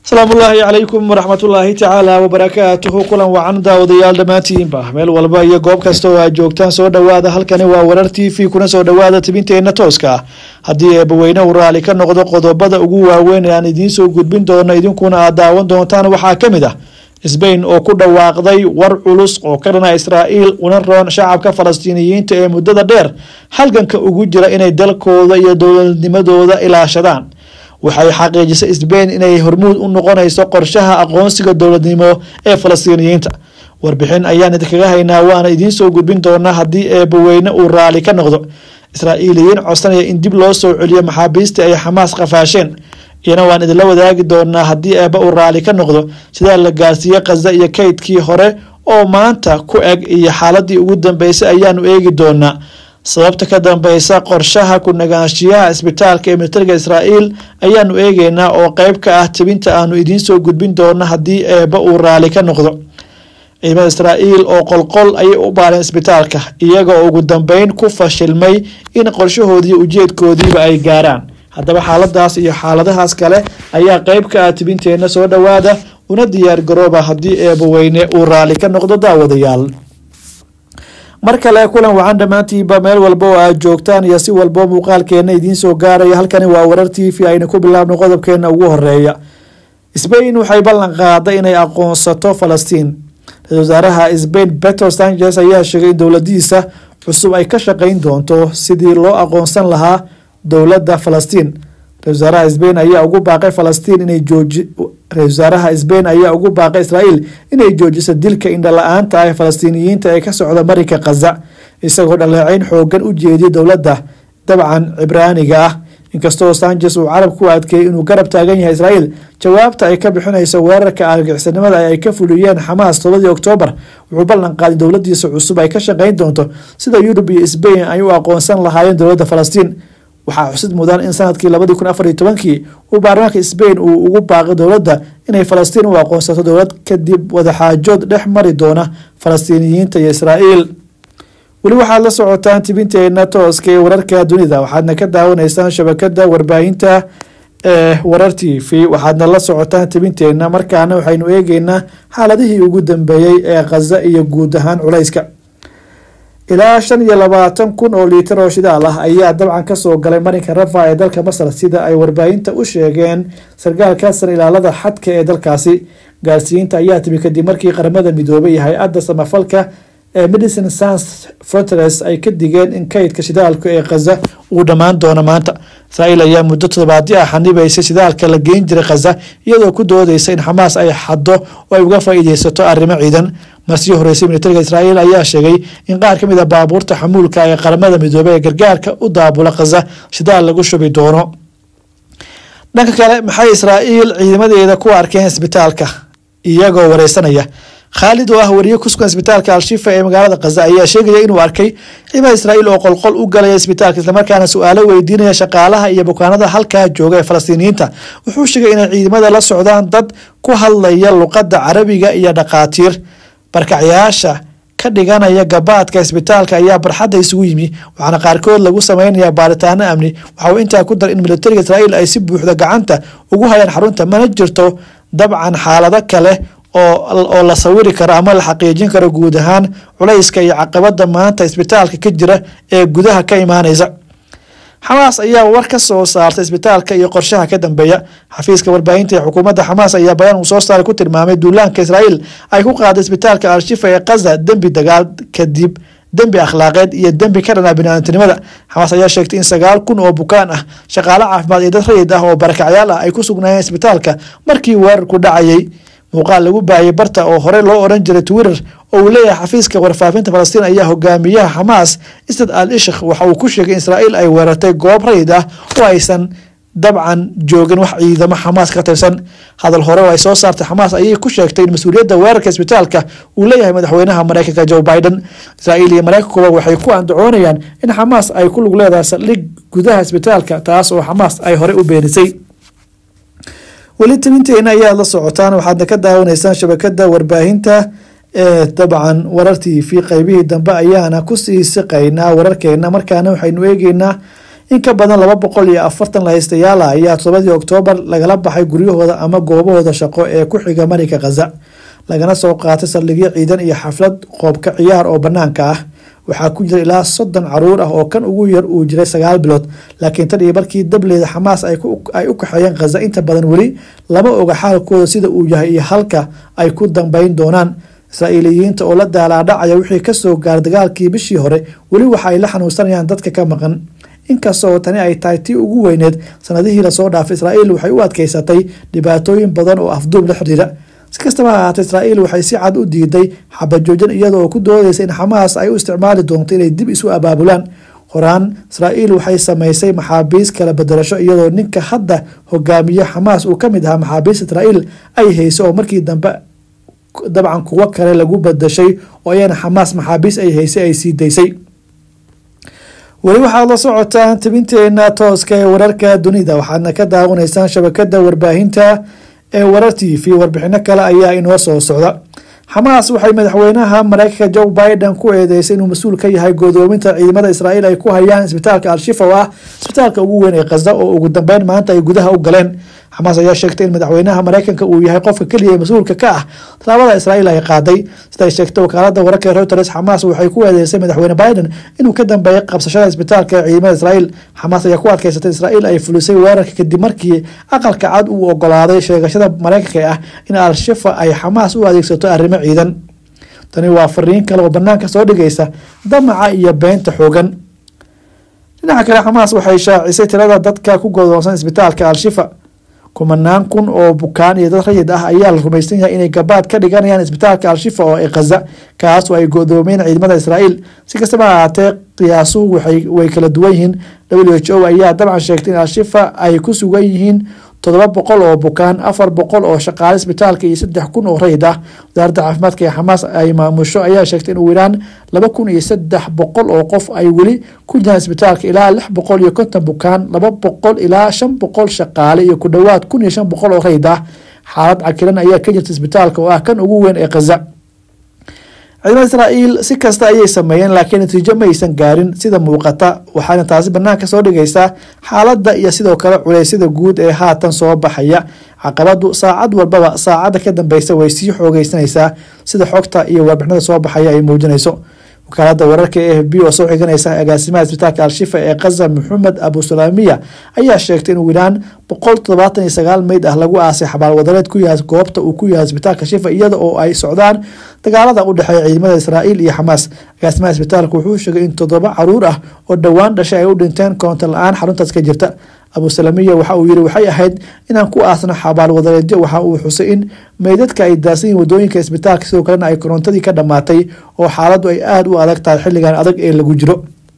asalaamu ullaahi calaykum waraxmatullaahi tacaala wabarakaatuhu kulan wacan daawadayaal dhammaantiinba meel walba iyo goob kasta oo aad joogtaan soo dhowaada halkani waa warar t v kuna soo dhowaada tibinteenna tooska ah haddii eebbaweyne uu raali ka noqdo qodobada ugu waaweyn ee aan idiin soo gudbin doono idinkuna aad daawan doontaan waxaa ka mid ah sbain oo ku dhawaaqday war culus oo ka dhana israa'iil una roon shacabka falastiiniyiinta ee muddada dheer halganka ugu jira inay dalkooda iyo dowladnimadooda ilaashadaan waxay xaqiijisay sbain inay hormuud u noqonayso qorshaha aqoonsiga dowladnimo ee falastiiniyiinta warbixin ayaan idinkaga haynaa waana idiin soo gudbin doonaa haddii eebbaweyne uu raali ka noqdo israa'iiliyiin codsanaya in dib loo soo celiyo maxaabiistii ay xamaas qafaasheen iyana waan idinla wadaagi doonaa haddii eebba uu raali ka noqdo sidaa la gaarsiiye khaza iyo kaydkii hore oo maanta ku eg iyo xaaladii ugu dambeysay ayaanu eegi doonaa sababta ka dambeysa qorshaha ku nagaanshiyaha isbitaalka ee militariga israa'iil ayaanu eegeynaa oo qeyb ka ah tibinta aanu idiin soo gudbin doono haddii eebba uu raali ka noqdo ciidamada israa'iil oo qolqol ayay u baareen isbitaalka iyagoo ugu dambeyn ku fashilmay in qorshahoodii ujeedkoodiiba ay gaaraan haddaba xaaladaas iyo xaaladahaas kale ayaa qeyb ka ah tibinteenna soo dhowaada una diyaar garooba haddii eebbaweyne uu raali ka noqdo daawadayaal mar kale kulan wacan dhammaantiinba meel walba oo aad joogtaan iyo si walbo muuqaalkeena idiin soo gaaraya halkani waa warar t v aynu ku bilaabno qodobkeena ugu horeeya sbain waxay ballan qaaday inay aqoonsato falastiin ra-isul wasaaraha sbain petro sanchez ayaa sheegay in dowladiisa cusub ay ka shaqeyn doonto sidii loo aqoonsan lahaa dowladda falastiin ra-isul wasaaraha sbain ayaa ugu baaqay falastiin inay jooji ra-isul wasaaraha sbain ayaa ugu baaqay israa'iil inay joojiso dilka indhala-aanta ah ee falastiiniyiinta ee ka socda marinka khaza isagoo dhaleeceyn xoogan u jeediya dowladda dabcan cibraaniga ah inkastoo sanchez uu carab ku adkeeyey inuu garab taagan yahay israa'iil jawaabta ay ka bixinayso weerarka argixisnimada ay ka fuliyeen xamaas tobadii oktoobar wuxuu ballan qaaday dowladiisa cusub ay ka shaqeyn doonto sida yurub iyo sbain ay u aqoonsan lahaayeen dowladda falastiin waxaa xusid mudan in sanadkii labadii kun afar iyo tobankii uu baarlamaanka sbain uu ugu baaqay dowladda inay falastiin u aqoonsato dowlad kadib wadaxaajood dhex mari doona falastiiniyiinta iyo israa'iil weli waxaad la socotaan tibinteena tooska ee wararka dunida waxaadna ka daawanaysaan shabakada warbaahinta ee warar t v waxaadna la socotaan tibinteena markaana waxaynu eegeynaa xaaladihii ugu dambeeyey ee khaza iyo guud ahaan culayska ilaa shan iyo labaatan kun oo liitar oo shidaal ah ayaa dabcan kasoo galay marinka rafa ee dalka masar sida ay warbaahinta u sheegeen sarkaalka san ilaalada xadka ee dalkaasi gaarsiinta ayaa timi kadib markii qaramada midoobay iyo hay-adda samafalka ee medicine sans fortres ay ka digeen in kaydka shidaalka ee khaza uu dhammaan doono maanta israa'iil ayaa muddo toddobaadyo ah xanibaysay shidaalka la geyn jiray khaza iyadoo ku doodeysa in xamaas ay xaddo oo ay uga faa'iideysato arrimo ciidan marsii horeysay militariga israa'iil ayaa sheegay in qaar ka mid a baabuurta xamuulka ee qaramada midoobey ee gargaarka u daabula khaza shidaal lagu shubi doono dhanka kale maxay israa'iil ciidamadeeda ku arkeen isbitaalka iyagoo wareysanaya khaalid oo ah wariye ku sugan isbitaalka al-shifa ee magaalada khaza ayaa sheegaya inuu arkay ciidamada israa'iil oo qolqol u galaya isbitaalka islamarkaana su-aalo weydiinaya shaqaalaha iyo bukaanada halkaa jooga ee falastiiniyiinta wuxuu sheegay inay ciidamada la socdaan dad ku hadlaya luqadda carabiga iyo dhaqaatiir barkacyaasha ka dhiganaya gabaadka isbitaalka ayaa barxadda isugu yimi waxaana qaarkood lagu sameynaya baaritaano amni waxa uu intaa ku daray in militariga israa'iil ay si buuxda gacanta ugu hayaan xarunta mana jirto dabcan xaalado kale oo la sawiri karo ama la xaqiijin karo guud ahaan culayska iyo caqabada maanta isbitaalka ka jira ee gudaha ka imaaneysa xamaas ayaa war ka soo saartay isbitaalka iyo qorshaha ka dambeeya xafiiska warbaahinta ee xukuumadda xamaas ayaa bayaan uu soo saaray ku tilmaamay duulaanka israa'iil ay ku qaaday isbitaalka al-shifa ee khaza dembi dagaal kadib dembi akhlaaqeed iyo dembi ka dhanaa biniaadantinimada xamaas ayaa sheegtay in sagaal kun oo bukaan ah shaqaale caafimaad iyo dad rayid ah oo barakacyaal ah ay ku sugnaayeen isbitaalka markii weerarku dhacayay muuqaal lagu baahiyay barta oo horey loo oran jiray twitter oo uu leeyahay xafiiska warfaafinta falastiin ayaa hogaamiyaha xamaas istad al ishk waxa uu ku sheegay in israa'iil ay weerartay goob rayid ah oo aysan dabcan joogin wax ciidamo xamaas ka tirsan hadal hore oo ay soo saartay xamaas ayay ku sheegtay in mas-uuliyadda weerarka isbitaalka uu leeyahay madaxweynaha mareykanka joe biden israa'iil iyo mareykankuba waxay ku andacoonayaan in xamaas ay ku lug leedahay saldhig gudaha isbitaalka taas oo xamaas ay horey u beenisay weli tabinteena ayaad la socotaan waxaadna ka daawanaysaan shabakada warbaahinta ee dabcan warar t v qeybihii dambe ayaana kusii siqaynaa wararkeena markaana waxaynu eegeynaa in ka badan laba boqol iyo afartan lahaystayaala ayaa todobadii oktoobar lagala baxay guryahooda ama goobahooda shaqo ee ku xiga marinka khaza lagana soo qaatay saldhigyo ciidan iyo xaflad qoobka ciyaar oo banaanka ah waxaa ku jira ilaa soddon caruur ah oo kan ugu yar uu jiray sagaal bilood laakiin tan iyo markii dableeda xamaas ay u kaxeeyeen khaza inta badan weli lama oga xaalkooda sida uu yahay iyo halka ay ku dambeyn doonaan israa'iiliyiinta oo la daalaadhacaya wixii kasoo gaaray dagaalkii bishii hore weli waxa ay la xanuunsanayaan dadka ka maqan inkastoo tani ay tahay tii ugu weyneed sanadihii lasoo dhaafay israa'iil waxay u adkeysatay dhibaatooyin badan oo afduub la xidhiira si kastaba ha ahaatee israa'iil waxay si cad u diiday xabajoojin iyada oo ku doodeysa in xamaas ay u isticmaali doonto inay dib isu abaabulaan horaan israa'iil waxay sameysay maxaabiis kala bedelasho iyadoo ninka hadda hogaamiye xamaas uu ka mid ahaa maxaabiista israa'iil ay hayso oo markii dambe dabcan kuwo kale lagu badashay oo ayana xamaas maxaabiis ay haysay ay sii daysay weli waxaad la socotaan tabinteena tooska ee wararka dunida waxaadna ka daawanaysaan shabakada warbaahinta ee warar t v warbixino kale ayaa inoo soo socda xamaas waxay madaxweynaha mareykanka joe biden ku eedeysay inuu mas-uul ka yahay godoominta ciidamada israa'iil ay ku hayaan isbitaalka al-shifa oo ah isbitaalka ugu weyn ee khaza oo ugu dambeyn maanta ay gudaha u galeen xamaas ayaa sheegtay in madaxweynaha mareykanka uu yahay qofka keliya ee mas-uulka ka ah tallaabada israa'iil ay qaaday siday sheegtay wakaalada wararka reuters xamaas waxay ku eedeysay madaxweyne biden inuu ka dambeeyay qabsashada isbitaalka ee ciidamada israa'iil xamaas ayaa ku adkeysatay israa'iil ay fulisay weerarka kadib markii aqalka cad uu ogolaaday sheegashada mareykanka ah in al-shifa ay xamaas u adeegsato arrimo ciidan tani waa fariin kale oo banaanka soo dhigaysa damaca iyo beenta xoogan dhinaca kale xamaas waxay shaacisay tirada dadka ku godoonsan isbitaalka al-shifa kumanaan kun oo bukaan iyo dad rayid ah ayaa la rumaysan yahay inay gabaad ka dhiganayaan isbitaalka al-shifa oo ee khaza kaas oo ay godoomeen ciidamada israa'iil si kastaba ha ahaatee qiyaasuhu way kala duwan yihiin w h o ayaa dabcan sheegtay in al-shifa ay ku sugan yihiin toddoba boqol oo bukaan afar boqol oo shaqaale isbitaalka iyo saddex kun oo rayid ah wasaaradda caafimaadka ee xamaas ay maamusho ayaa sheegtay in ugu yaraan laba kun iyo saddex boqol oo qof ay weli ku jiraan isbitaalka ilaa lix boqol iyo konton bukaan laba boqol ilaa shan boqol shaqaale iyo ku dhowaad kun iyo shan boqol oo rayid ah xaalad cakilan ayaa ka jirta isbitaalka oo ah kan ugu weyn ee khaza ciidamada israa'iil si kasta ayay sameeyeen laakiin natiijo ma aysan gaarin sida muuqata waxaana taasi banaanka soo dhigaysaa xaaladda iyo sidoo kale culeysyada guud ee haatan soo baxaya caqabadu saacad walbaba saacadda ka dambeysa way sii xoogeysanaysaa sida xogta iyo warbixinada soo baxaya ay muujinayso wakaalada wararka e f b oo soo xiganaysa agaasimaha isbitaalka al-shifa ee khaza maxamed abusalaamiya ayaa sheegtay in wiraan boqol todobaatan iyo sagaal meyd ah lagu aasay xabaal wadareed ku yahay goobta uu ku yahay isbitaalka shifa iyada oo ay socdaan dagaalada u dhexeeya ciidamada israa'iil iyo xamaas agaasimaha isbitaalka wuxuu sheegay in toddoba caruur ah oo dhowaan dhashay ay u dhinteen koonto la-aan xaruntaas ka jirta abusalamiya waxa uu yiri waxay ahayd inaan ku aasno xabaal wadareedyo waxa uu xusay in meydadka ay daadsan yihin wadooyinka isbitaalka sidoo kalena ay korontadii ka dhammaatay oo xaaladdu ay aada u adag tahay xilligan adag ee lagu jiro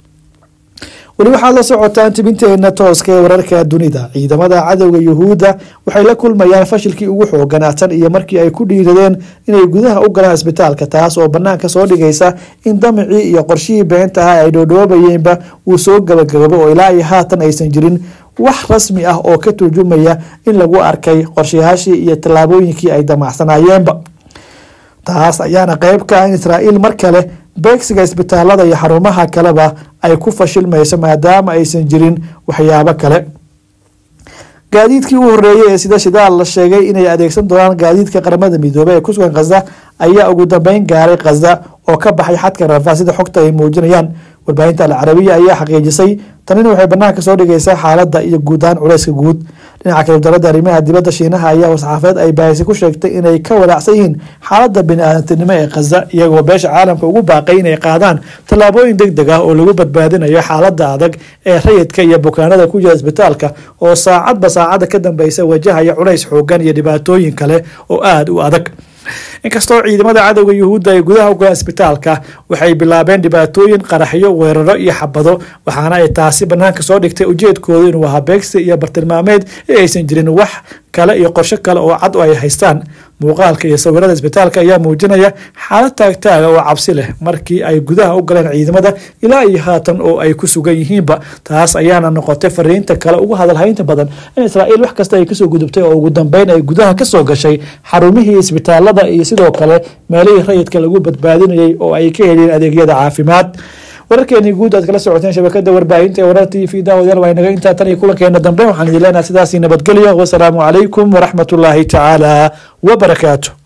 weli waxaad la socotaan tibinteena tooska ee wararka dunida ciidamada cadowga yuhuudda waxay la kulmayaan fashilkii ugu xooganaa tan iyo markii ay ku dhiiradeen inay gudaha u galaan isbitaalka taas oo banaanka soo dhigaysa in damicii iyo qorshihii beenta ah ay dhoodhoobayeenba uu soo gabagababo oo ilaa iyo haatan aysan jirin wax rasmi ah oo ka turjumaya in lagu arkay qorshayaashii iyo tallaabooyinkii ay damacsanayeenba taas ayaana qeyb ka ah in israa'iil mar kale beegsiga isbitaalada iyo xarumaha kaleba ay ku fashilmayso maadaama aysan jirin waxyaabo kale gaadiidkii u horeeyey ee sida shidaal la sheegay inay adeegsan doonaan gaadiidka qaramada midoobey ee kusugan khaza ayaa ugu dambeyn gaaray khaza oo ka baxay xadka rafa sida xogta ay muujinayaan warbaahinta alcarabiya ayaa xaqiijisay tanina waxay banaanka soo dhigaysaa xaaladda iyo guud ahaan culeyska guud dhinaca kale dowladda arrimaha dibadda shiinaha ayaa war-saxaafadeed ay baahisi ku sheegtay inay ka walaacsan yihiin xaaladda bini-aadantinimo ee khaza iyagoo beesha caalamka ugu baaqay inay qaadaan tallaabooyin deg deg ah oo lagu badbaadinayo xaaladda adag ee rayidka iyo bukaanada ku jira isbitaalka oo saacadba saacadda ka dambeysa wajahaya culays xoogan iyo dhibaatooyin kale oo aada u adag inkastoo ciidamada cadowga yuhuudda ay gudaha ugalaan isbitaalka waxay bilaabeen dhibaatooyin qaraxyo weeraro iyo xabado waxaana ay taasi banaanka soo dhigtay ujeedkooda inuu ahaa beegsi iyo bartilmaameed ee aysan jirin wax kale iyo qorsho kale oo cad oo ay haystaan muuqaalka iyo sawirada isbitaalka ayaa muujinaya xaalad taagtaaga oo cabsi leh markii ay gudaha u galeen ciidamada ilaa iyo haatan oo ay ku sugan yihiinba taas ayaana noqotay fariinta kale ugu hadalhaynta badan in israa'iil wax kasta ay kasoo gudubtay oo ugu dambeyn ay gudaha kasoo gashay xarumihii isbitaalada iyo sidoo kale meelihii rayidka lagu badbaadinayay oo ay ka heliyeen adeegyada caafimaad wararkeenii guud aad kala socoteen shabakada warbaahinta ee warar t v daawadayaal waa inaga intaa tan iyo kulankeena dambe waxaan idin leenahay sidaasi nabadgelyo wasalaamu calaykum waraxmat ullaahi tacaala wabarakaatu